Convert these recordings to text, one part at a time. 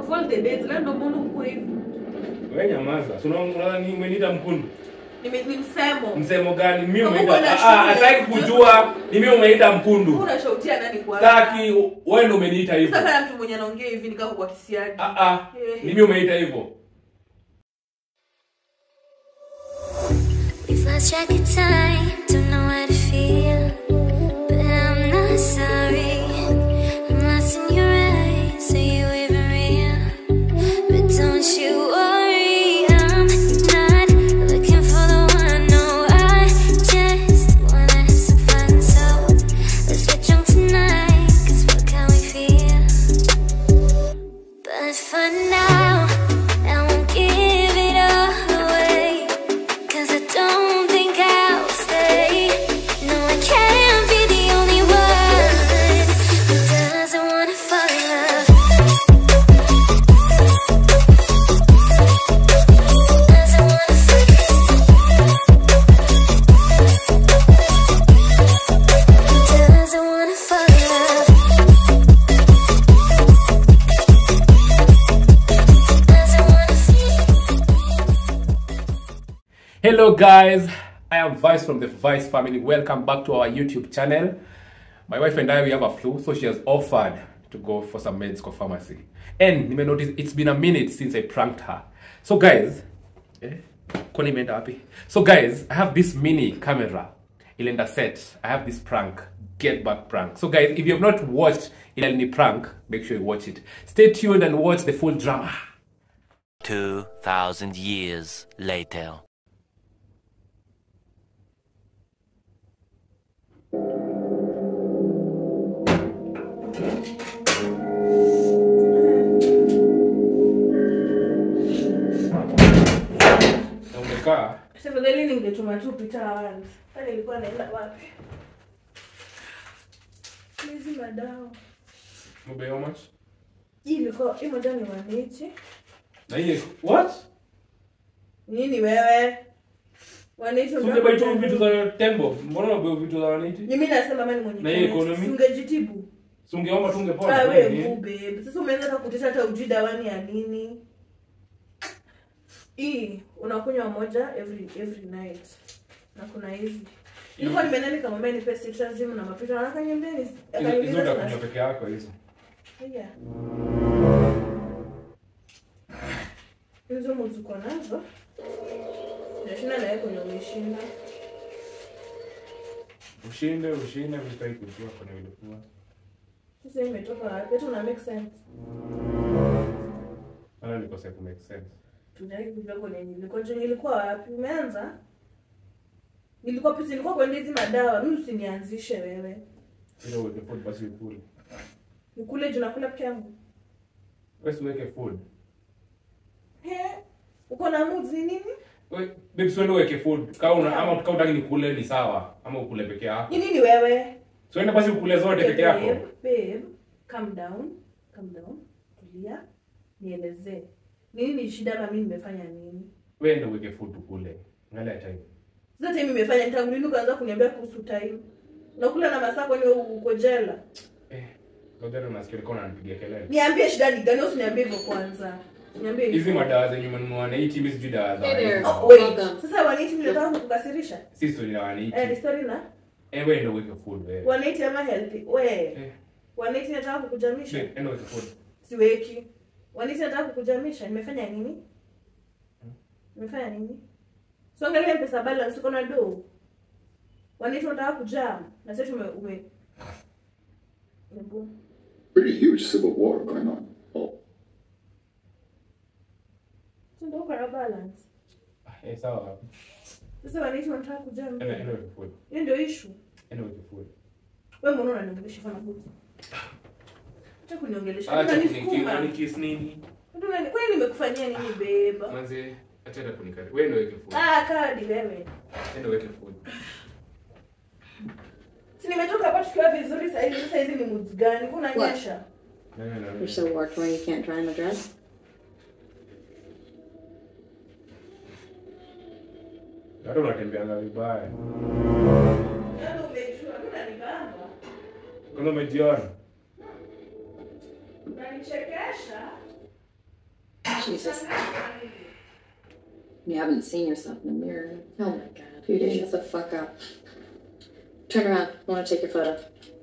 of all the days leo ndo mbona uko hivi Wewe nyamaza. Si unaona unaona ni umeniita mkundu. Nime- ni msemo Msemo gani? Mimi Kama umeita uko na ah, shule. hataki kujua. Ni mimi umeita mkundu. unashautia nani kwa Taki wewe ndio umeniita hivyo. sasa kama mtu mwenye anaongea hivi nikao kwa kisiagi Ah ah. Ni mimi umeita hivyo. We've lost track of time, don't know how to feel. But I'm not sorry. I'm lost in your eyes, are you even real? But don't you worry, I'm not looking for the one. No, I just wanna have some fun. So let's get drunk tonight, cause fuck how we feel. But for now, I won't give it all away. Cause I don't think I'll stay. No, I can't be the only one who doesn't wanna fall in love. Doesn't wanna fall Doesn't wanna fall in love. Doesn't wanna Hello guys, I am Vice from the Vice family. Welcome back to our YouTube channel. My wife and I we have a flu, so she has offered to go for some meds for pharmacy. And you may notice it's been a minute since I pranked her. So guys, eh, kwani imeenda wapi? So guys, I have this mini camera. Ilenda set. I have this prank, get back prank. So guys, if you have not watched Ileni prank, make sure you watch it. Stay tuned and watch the full drama. 2,000 years later. Na umekaa tafadhali ningetuma tu pita once pale ilikuwa naenda wapi hizi madawa Mbe how much? hii ilikuwa hii moja ni wanichi Na hiyo what? nini wewe wanichi Ungebeba tu vitu za tembo. Mbona unabeba vitu za waniti? mimi nasema mimi mwenye Na hii economy? ungejitibu Si ungeomba tu ungepona. Ah, tu wewe nini? mbu babe. Sasa umeanza hata kutesha hata ujui dawani ya nini. Hii unakunywa moja every every night. Na kuna hizi. Nilikuwa nimeenda nikamwambia nipe citrazine na mapita na akaniambia ni Hizo- akaniuliza Hizo tuna- utakunywa peke yako hizo. Yeah. Hizo muzuko nazo. Nashinda na yeye kwenye umeshinda. Ushinde, ushinde vitai kujua kwenye vilikuwa. Sasa hii imetoka wapi? Hata una make sense. Wala nikose ku make sense. Tunai kujua kwenye nilikuwa juu nilikuwa wapi? Umeanza? Nilikuwa pisi nilikuwa kwenye hizi madawa. Mimi usinianzishe wewe. Ile uweke food basi ukule. Nikule juu nakula peke yangu. Wewe si uweke food. He? Uko na moods ni nini? Wewe babe si uende uweke food. Kama una ama kama utaki nikule ni sawa ama ukule peke yako. Ni nini wewe? So enda basi ukule zote peke Babe, yako. babe, calm down. Calm down. Tulia. Nielezee. Nini ni shida ama mimi nimefanya nini? Wewe enda uweke food ukule. Angalia time. Sasa time nimefanya tangu lini ukaanza kuniambia kuhusu time? Nakula na masaa kwani wewe uko jela? Eh. Ngoja ndo nasikia ulikuwa unanipigia kelele. Niambie shida ni gani? Usiniambie hivyo kwanza. Niambie hivyo. Hizi madawa zenye umenunua na hii timu sijui dawa za Hey there. waniti. Oh, wait. Welcome. Sasa wanaiti mnataka kukukasirisha? Si story na waniti. Eh, ni story na Eh, wewe enda uweke food wewe. wanaiti ama healthy. We, Eh. wanaiti nataka kukujamisha? Babe, enda uweke food. Siweki. Wanaiti nataka kukujamisha? Nimefanya nini? Nimefanya nini? So angalia pesa balance uko na do. Wanaiti unataka kujam. Na sasa tume ume Hebu. pretty huge civil war going on. Oh, So ndio uko na balance. Ah, Eh, sawa. Sasa wanaiti wanataka kujam. Enda enda uweke food. Hiyo ndio issue. Enda uweke food. Wewe mbona unaniongelesha kama buti? Acha kuniongelesha. Acha Unanisukuma. kunikiss unikiss nini? Ndio unani- Kwani nimekufanyia nini beba? Manze, acha hata kunikari. Wewe ndio weke food. Ah, kadi wewe. Enda uweke food. Si nimetoka hapa tukiwa vizuri sasa hivi. Sasa hizi ni moods gani? Kuna nyesha. No, no, no, no. You're so worked where you can't dry in the dress? Hata unatembeanga vibaya. Ndio umejua, unanibamba. Kwanza umejiona? Unanichekesha. Jesus. You haven't seen yourself in the mirror. Oh my god. Two days. Shut the fuck up. Turn around. I want to take your photo.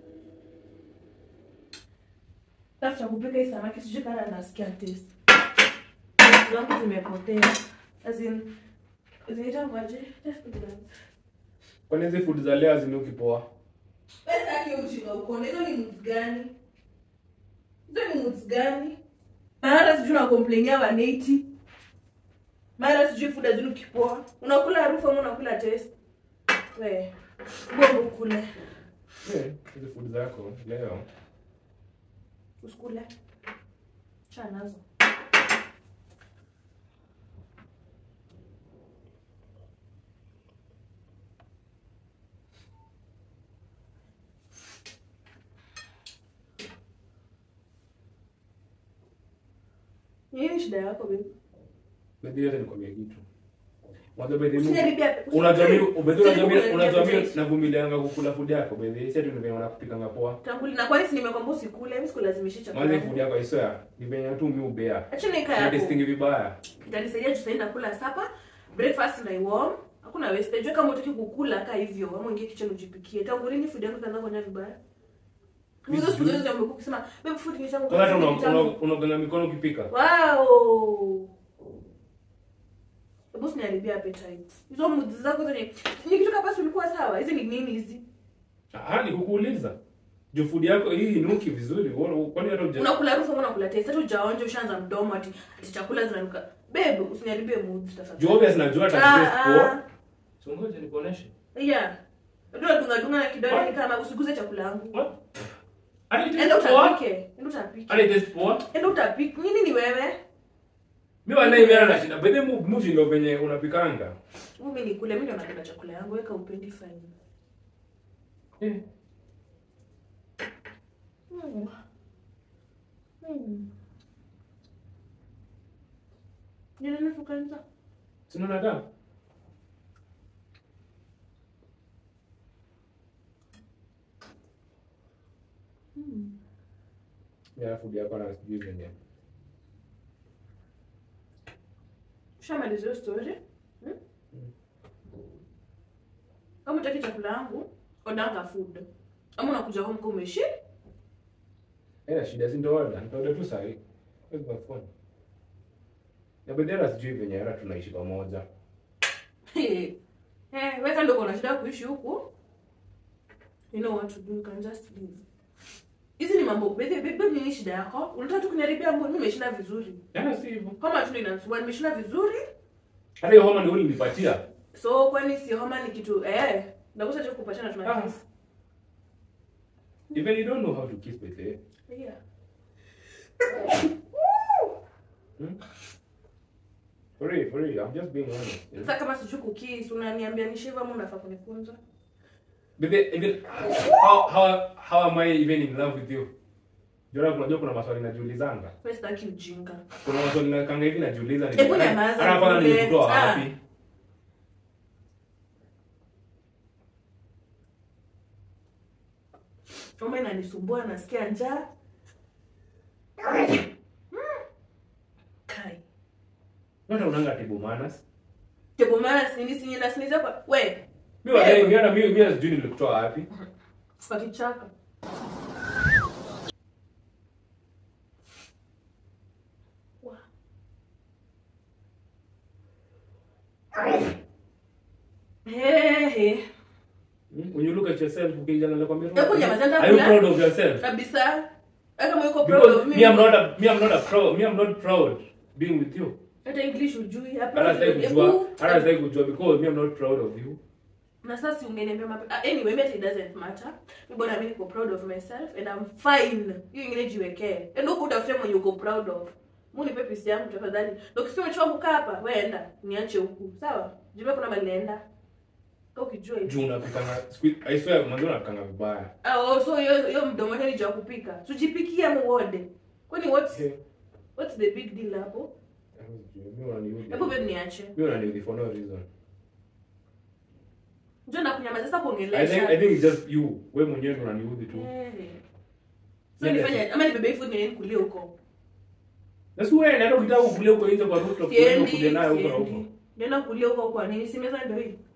tafuta kupika hii samaki sijui kana nasikia taste zangu zimepotea as in zinaitangwaje kwani hizi food za leo hazinuki poa pesa yake ujinga ukone hizo ni moods gani hizo ni moods gani mara sijui nakomplainia waneti mara sijui food hazinuki poa unakula harufu ama unakula taste we bongo kule Eh, hizi food zako leo usikule cha nazo nini shida yako baby bedhi hata nikwambia kitu Mwanzo bedhi mu- Usiniharibia- unajua mimi bedhi unajua mimi Usiniharibia unajua mimi appetite. navumilianga kukula food yako bedhi si ati ni venye unakupikanga poa Tangu na kwani si nimekwambia usikule mimi sikulazimishi mwanzo hii chakula food yako I swear ni venye tu mi ubea acha nika na yako tasting vibaya itanisaidia juu sasa nakula sapa breakfast na warm hakuna wastage Wewe kama utaki kukula kaa hivyo ama ingie kitchen ujipikie tangu lini food yako ikaanza kunywa vibaya hizo siku zote umekuwa ukisema baby food ni changu kwanza hata una- una- unaganga mikono ukipika wow hebu usiniharibia appetite hizo moods zako zenye nikitoka pasi ulikuwa sawa hizi ni nini hizi ah ni kukuuliza juu food yako hii inuki vizuri Wewe- kwani hata uja unakula harufu ama unakula taste hata ujaonja ushaanza mdomo ati ati chakula zinanuka babe usiniharibie moods tafadhali juu obvious najua hata Ah, taste ah. poa so ngoja nikuoneshe yeah ndio dunga dunga na kidole ni kama usiguze chakula yangu what hata enda taste poa utapike enda utapike hata taste poa enda utapike nini ni wewe mimi wala imera na shida bedhi mu mu ndio venye unapikanga mimi nikule mimi ndio napenda chakula yangu weka upendi fine eh Hmm. Hmm. Ni nini fukanza? sinaona damu ya food yako na sijui venye Ushamaliza hiyo story? Hmm? Kama utaki chakula yangu, odanga food. Ama unakuja home kama umeshi? Eh, shida si ndo order, nitaorder tu sahi. Where's my phone? Na bedera sijui venye hata tunaishi pamoja. Eh, wewe ndio uko na shida ya kuishi huku. You know what to do, you can just leave. Hizi ni mambo, baby, baby, nini shida yako? Unataka tu kuniharibia mambo, mimi nimeshinda vizuri. Yana si hivyo. Homa tu ndio inanisumbua, nimeshinda vizuri. Hata hiyo homa ndio ulinipatia. So kwani si homa ni kitu eh, ndakosa cha kukupatia na Ah. tunakiss. Even you don't know how to kiss with it. Yeah. Hmm? For real, for real, I'm just being honest. You know? Sasa kama sijui kukiss, unaniambia nishiva ama unafaa kunifunza? But then, even, how, how, how am I even in love with you? Jora, unajua kuna maswali najiulizanga. Wewe sitaki ujinga. Kuna maswali nakanga hivi najiuliza. ni- Hebu nyamaza, hata kwanza nikule. nilikutoa Ah. wapi? Homa inanisumbua, nasikia njaa. Kai. Hata unanga tibu manas. Tebo mara sini sini na siniza kwa we. Mimi wadai, mimi hata mimi mimi sijui nilikutoa wapi. Kwa kichaka. Wa. Hey, hey. Hmm? When you look at yourself, ukijana nakwambia tu- Hebu nyamaza, Are you kula. proud of yourself? Kabisa. Hata mwiko proud Because of me. me, I'm not a, me, I'm not a proud, me, I'm not proud being with you. Hata English ujui. Hata sitaki kujua, hata sitaki kujua because me, I'm not proud of you. na sasa si ungeniambia mape ah, anyway maybe it doesn't matter mi bora mimi niko proud of myself and I'm fine hiyo ingine jiwekee and huko utafute mwenye uko proud of mu nipe pisi yangu tafadhali na ukisema umechoka kukaa hapa wewe enda niache huku sawa jua kuna mahali naenda Kama ukijua hivi Juu unapikanga, squid- I swear, mwanzo unapikanga vibaya. ah oh, so hiyo hiyo mdomo wake ni jua kupika tujipikie muode kwani what's Okay. what's the big deal hapo Mimi unaniudhi. hebu babe niache Mimi unaniudhi for no reason. njoo na kunyamaza sasa I think, kuongelesha I think it's just you. Wewe mwenyewe ndo unaniudhi tu. Eh. so Nenda nifanye ama nibebe hii food niende nikulie huko Na si wewe ndio ukitaka kukulia huko nje kwa rooftop ndio Siendi, kuja nayo huko na huko. siendi. Nenda kulia huko kwa nini? Si meza ndio hii.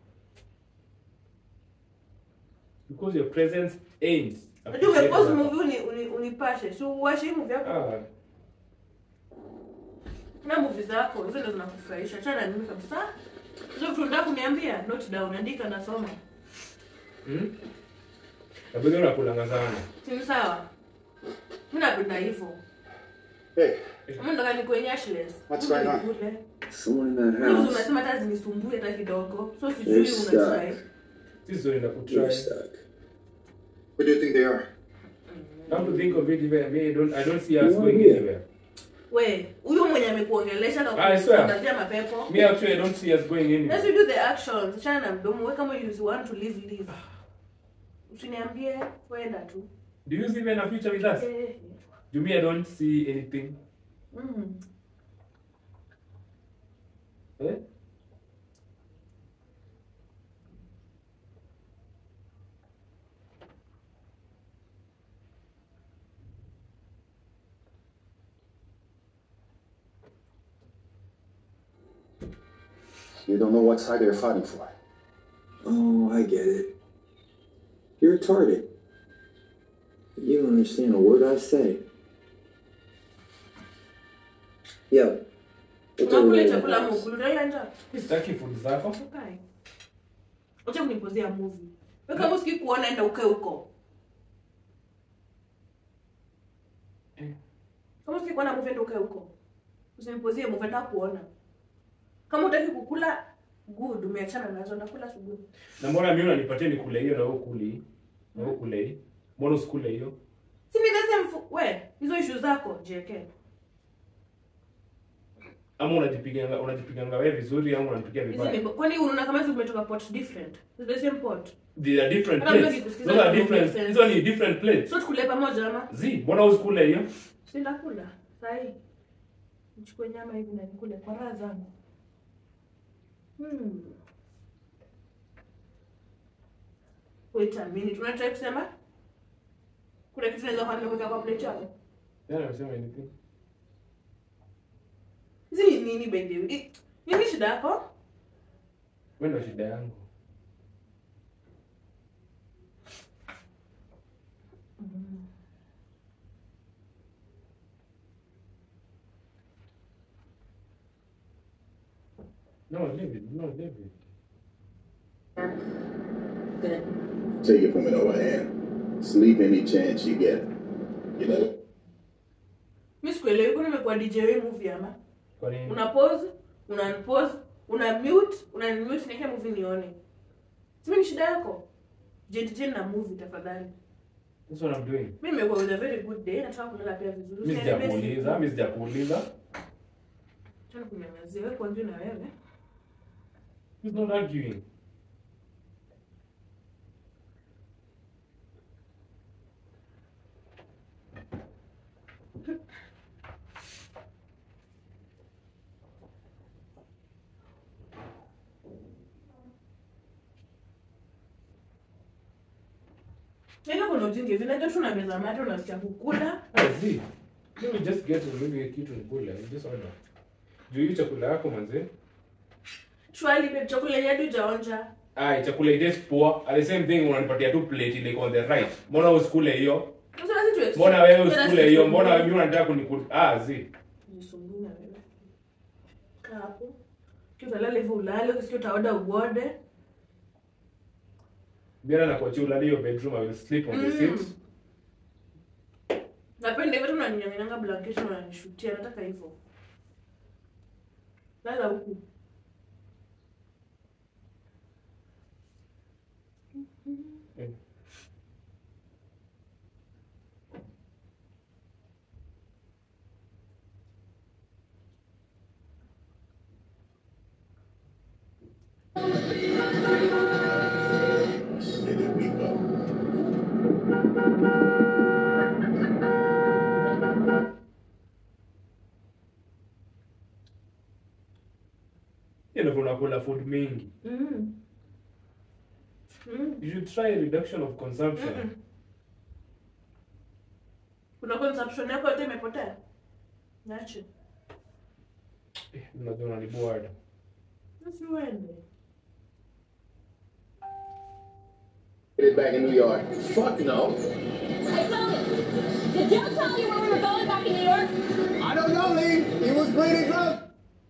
Because your presence ain't. Unajua umepause movie uni, uni, unipashe. Si uwashe hii movie yako. Ah, Na movie zako hizo ndio zinakufurahisha. Achana na mimi kabisa. Hizo vitu unataka kuniambia, note down, andika nasoma. hmm? Na bado unakulanga sana. Si ni sawa? Mimi napenda hivyo. Hey, Mimi nataka nikuwe cashless. What's Kule going on? nikule. someone in that Hizo house. unasema hata zinisumbue hata kidogo. So sijui You're stuck. unatry. Sisi zote You're nakutry. stuck. Where do you think they are? Come to think of it, even me, I don't, I don't see us No going idea. anywhere. We, huyo mwenye amekuongelesha na I swear. kukutangazia mapepo. Me actually, I don't see us going Let's anywhere. do the actions. Achana na mdomo. Wewe kama you want to live live. Usiniambie kwenda tu. Do you see even a future with us? Eh. To me, I don't see anything. Mm. Eh? You don't know what side they're fighting for. Oh, I get it. You're retarded. You don't understand a word I say. Yo. what's over Unakula there in chakula the house? mukulu. Utaila njaa. Mi sitaki food zako. Ukae. Acha kunipozea movie. Wewe kama usikii kuona enda ukae huko. Eh. Kama usikii kuona movie enda ukae huko. Usinipozie movie nataka kuona. Kama utaki kukula good umeachana nazo ndakula asubuhi. Na mbona mimi unanipatia nikule hiyo na wewe kuli? Na wewe kule hii. Mbona usikule hiyo? Si ni the same fu- we, hizo issue zako JK. Ama unajipiganga unajipiganga wewe vizuri ama unanipigia Hizi vibaya? ni kwani unaona kama hizo umetoka pot different. It's the same pot. They are different Hata plates. mtu akikusikiza Those are it different. make sense. Hizo ni different plates. So tukule pamoja ama? Zi, mbona usikule hiyo? Si ndakula. Sahi. Nichukue nyama hivi na nikule kwa raha zangu. Hmm. Wait a minute. Unataka kusema? Kuna kitu naweza kuambia kuweka kwa plate yako? Yana amesema anything? Hizi ni nini by the way? Nini shida yako? Wewe ndio shida yangu. No, leave it. No, leave it. Good. Take it from an old hand. Sleep any chance you get. You know? Mimi sikuelewi kwani nimekuwa DJ wewe movie ama? Kwa nini? Una pause, una unpause, una mute, una mute niweke movie nione. Sima ni shida yako? Jentjen na movie tafadhali. That's what I'm doing. Mimi nimekuwa with a very good day, nataka kulala pia vizuri. Mimi Usiniambie sijakuuliza, siku. mimi sijakuuliza. Tena kunyamazia wewe kwanza na wewe. He's not arguing. Tena kuna ujinga hivi, najua tu unameza mate unasikia kukula. Ah, zi. Let me just get maybe kitu nikule. Just order. Juu hii chakula yako manze. Shwali babe, chakula yenyewe hadi hujaonja. Ah, chakula it is poor. At the same thing unanipatia tu plate ile iko on the right. Mbona usikule hiyo? Sasa lazima tu exchange. Mbona wewe Tena usikule hiyo? sisumbue. Mbona mimi unataka kunikula? Ah, zi. Jisumbue na wewe. Kaa hapo. Ukiwa utalala hivyo ulale, ukisikia utaoda uode. Biara na kuachia ulale hiyo bedroom I will sleep on the Mm. seat. Napenda hivyo tu unaninyang'anyanga blanketi na unanishutia, nataka hivyo. Lala huku. Mm. Steady weep up. Hiyo ndio unakula food mingi. Mm. Mm. You should try a reduction of consumption. Mm-mm. Kuna consumption yako yote imepotea. Niache. Eh, unajua unaniboard. Basi uende. Get it back in New York. Fuck no. Hey, Tony, did Joe tell you where we were going back in New York? I don't know, Lee. He was bleeding drunk.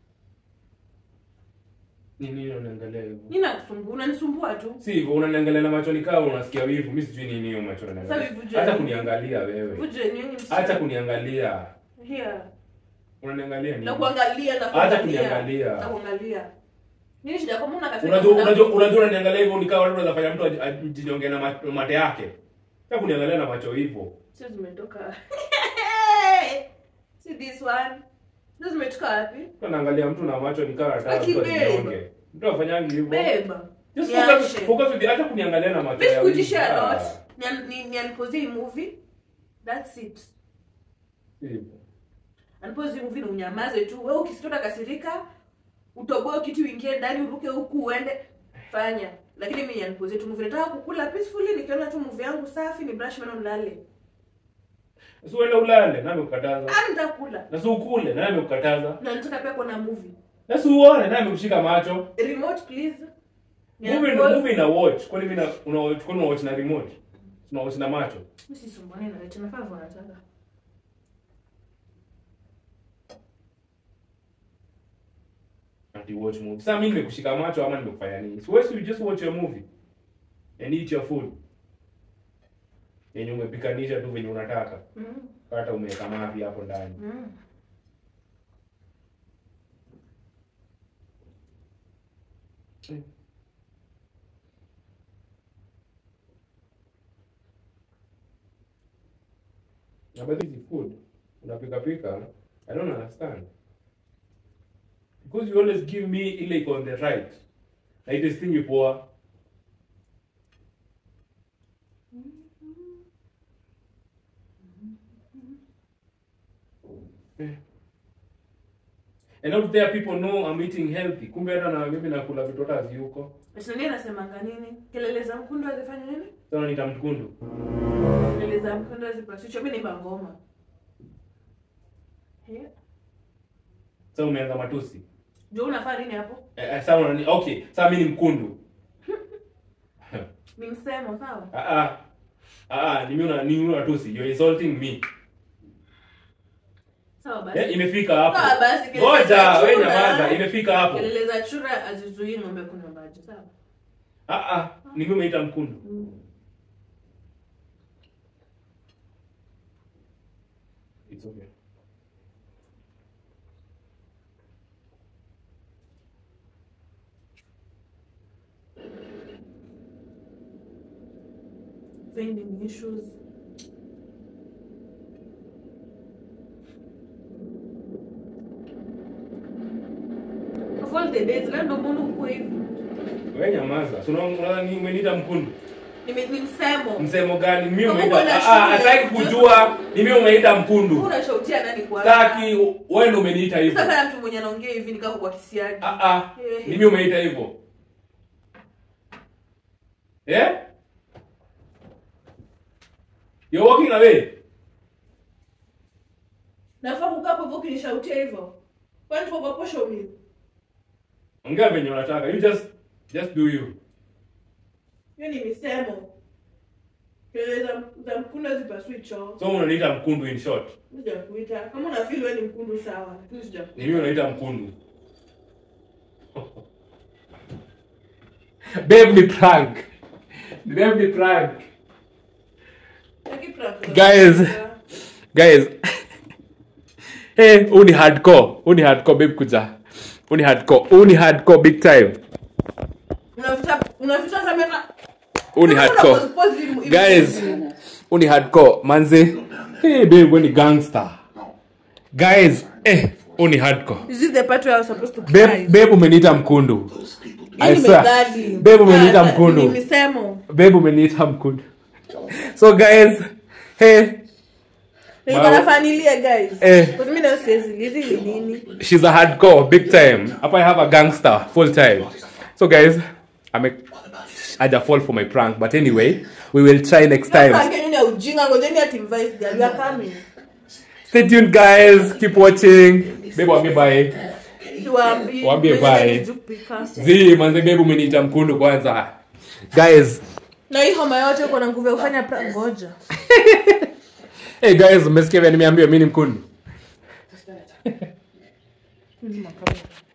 Ni nini unaangalia hivyo? Nini nakusumbua? Unanisumbua tu. Si hivyo unaniangalia na macho nikaa unasikia wivu. Mimi sijui nini hiyo macho Sasa unaniangalia. wivu je? Hata kuniangalia wewe. Uje nini msichana? Hata kuniangalia. Here. Unaniangalia nini? Na kuangalia na Hata kuangalia. kuniangalia. Na kuangalia. Nini shida kama una kasema? Unajua unajua unajua unaniangalia hivyo nikaa watu wanafanya mtu aj- ajinyonge na ma- mate yake. Hata kuniangalia na macho hivyo. Sio zimetoka. See this one. Sio zimetoka wapi? Mtu anaangalia mtu na macho nikaa anataka Aki mtu babe. ajinyonge. Mtu afanyangi hivyo. Beba. Just Niache. focus focus with the- hata kuniangalia na macho Mimi ya wivu. sikujishare Ah, lot. Nian- ni- Nianipozee hii movie. That's it. hivyo. Anipozi hii movie na unyamaze tu. Wewe ukisikia kasirika, utoboe kitu uingie ndani uruke huku uende fanya. Lakini mimi nianipozee tu movie. Nataka kukula peacefully nikiona tu movie yangu safi ni brush meno nilale. Si uende ulale, nani amekukataza? Ah, nitakula. Na si ukule, nani amekukataza? Na nataka pia kuona movie. Na si uone, nani amekushika macho? Remote please. Movie ndo movie ina watch. Kwani mimi na una watch, kwani una watch na remote? Una watch na macho. Mimi sisumbwane na wewe. Nafaa vile nataka. Ati watch movie. Sasa mimi nimekushika macho ama nimekufanya nini? So you just watch your movie and eat your food. Yenye umepikanisha tu venye unataka. Mm. Hata umeweka mavi hapo ndani. Mm. Na but this is food. Unapika pika. I don't understand. Because you always give me ile iko on the right. Na it is thing you poor. And out there people know I'm eating healthy. Kumbe hata na mimi nakula vitu hata haziuko. Ati nani anasemanga nini? Kelele za mkundu azifanye nini? Sasa nita mkundu. Kelele za mkundu azipasishwe. Mimi ni ngoma. Yeah. Sasa umeanza matusi. Jo unafaa nini hapo? Eh, eh, sasa unani okay, sasa mimi ni mkundu. Ni msemo sawa? Ah ah. Ah, ah, ni mimi una ni mimi unatusi. You're insulting me. Sawa basi. Eh, imefika hapo. Sawa basi. kelele Ngoja, za wewe chura- nyamaza, imefika hapo. Kelele za chura azizuii ng'ombe kunywa maji, sawa? Ah ah, ni mimi umeita mkundu. It's okay. Vending issues. Of all the days, leo ndo mbona uko hivi? Wewe nyamaza. So unaona ni umeniita mkundu. Nime- Ni msemo. Msemo gani? Mimi Kama umeita uko na ah ah, shule, hataki kujua. Ni mimi umeita mkundu. Unashautia nani kwa? Taki wewe ndio umeniita hivyo. Sasa kama mtu mwenye anaongea hivi nikaa kwa kisiagi. Ah ah. Eh. Ni mimi umeita hivyo. Eh? You're walking away. Nafaa kukaa hapo hivyo ukinishautia hivyo. Kwani tuko kwa posho mimi? Ongea venye unataka. You just just do you. Hiyo ni misemo. Kelele za za mkundu hazipasui choo. So unaniita mkundu in short. Sijakuita. Kama una feel wewe ni mkundu sawa, lakini sijakuita. Ni mimi unaita mkundu. Babe ni prank. Babe ni prank. Taki prank. Guys. Guys. hey, huu ni hardcore. Huu ni hardcore babe kuja. Huu ni hardcore. Huu ni hardcore big time. Unaficha unaficha kamera. Huu ni Kama hardcore. unapose hivi- hivi- Guys. Huu ni hardcore. Manze. Hey babe, wewe ni gangster. Guys, eh, huu ni hardcore. Is this the part where I was supposed to Babe, cry? babe umeniita mkundu. I Hii swear. nimedhani. Babe umeniita Ah, Ni mkundu. misemo. Babe umeniita mkundu. So guys, hey, Nilikuwa Wow. nafanilia guys. Eh. Because mimi nayo siwezi hizi ni nini? she's a hardcore, big time. Hapa I have a gangster, full time. So guys, I'm a, I'd fall for my prank, but anyway, we will try next time. Sasa ngeni ya ujinga ngojeni ati mvice girl you are coming. Stay tuned, guys. Keep watching. Babe, wami bye. Siwaambii. Waambie Wenye bye. sijui kupika. zi manze bebu umeniita mkundu kwanza guys na hii homa yote uko na nguvu ya kufanya pra ngoja hey guys mmesikia vya nimeambiwa mi ni mkundu Hizi makamera.